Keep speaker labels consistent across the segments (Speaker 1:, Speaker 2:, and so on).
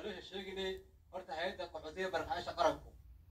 Speaker 1: loo sheeginay horta hay-adda qaxootiga barakacaasha qaranku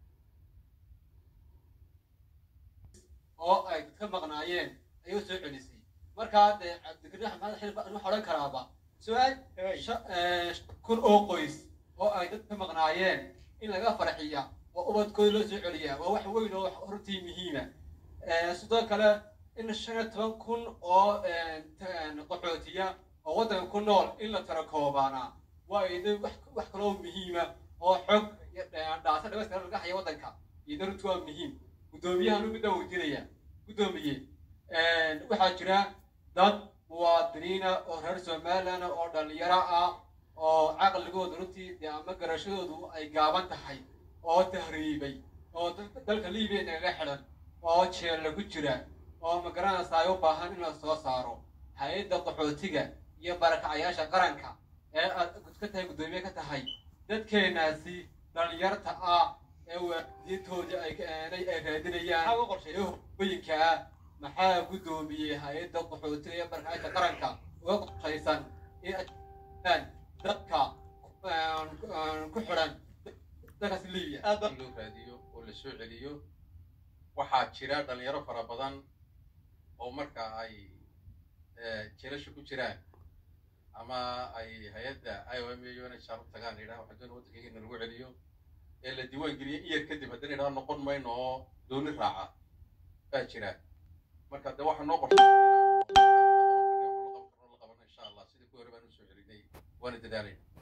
Speaker 1: oo ay dadka maqnaayeen ayay u soo celisay markaa dee cabdikariin axmed xilba waxaa odhan karaaba su-aal sha- eh, kun oo qoys oo ay dadka maqnaayeen in laga farxiya oo ubadkooda loo soo celiyaa waa wax weyn oo wax hortii muhiima Eh, sidoo kale in shan iyo toban kun oo eh, ta- qaxootiya oo waddanka ku nool in la tara koobaana waa idin wax wax kaloo muhiima oo xog iyo dha- dhaasa dhamaystiran laga haya waddanka iyo daruntu waa muhiim guddoomiyahan midda weydiinaya guddoomiye waxaa jira dad muwaadiniina oo reer somaliland oo dhalinyaro ah oo caqligooda runtii dee ama garashadoodu ay gaaban tahay oo tahriibay oo dal- dalka libiya nagaga xidhan oo jeel lagu jira oo magaranaysa ay u baahan in la soo saaro hay-adda qaxootiga iyo barakacayaasha qaranka ee aad ka tahay guddoomiye ka tahay dadkeenaasi dhalinyarta ah ee waalidiintoodii ay ay ay raadinayaan ee hooyinka ah maxaa guddoomiyey hay-adda qaxootiga iyo barakacayaasha qaranka uga qorshaysan in ay jiraan dadka eh, ku xidhan dalkaasi libiya
Speaker 2: in loo raadiyo oo la soo celiyo waxaa jira dhalinyaro fara badan oo marka ay eh, jeelasha ku jiraan ama ay hay-adda i o m a unhr u tagaan yidhaha waxaa doona waddankayga in lagu celiyo ee la diiwaan geliyo in yar kadib haddana yidhaha noqon mayno oo dooni raaca baa jira marka de waxaa noo qorshay insha allah sidii ku hore baan usoo celinay waana dadaalayna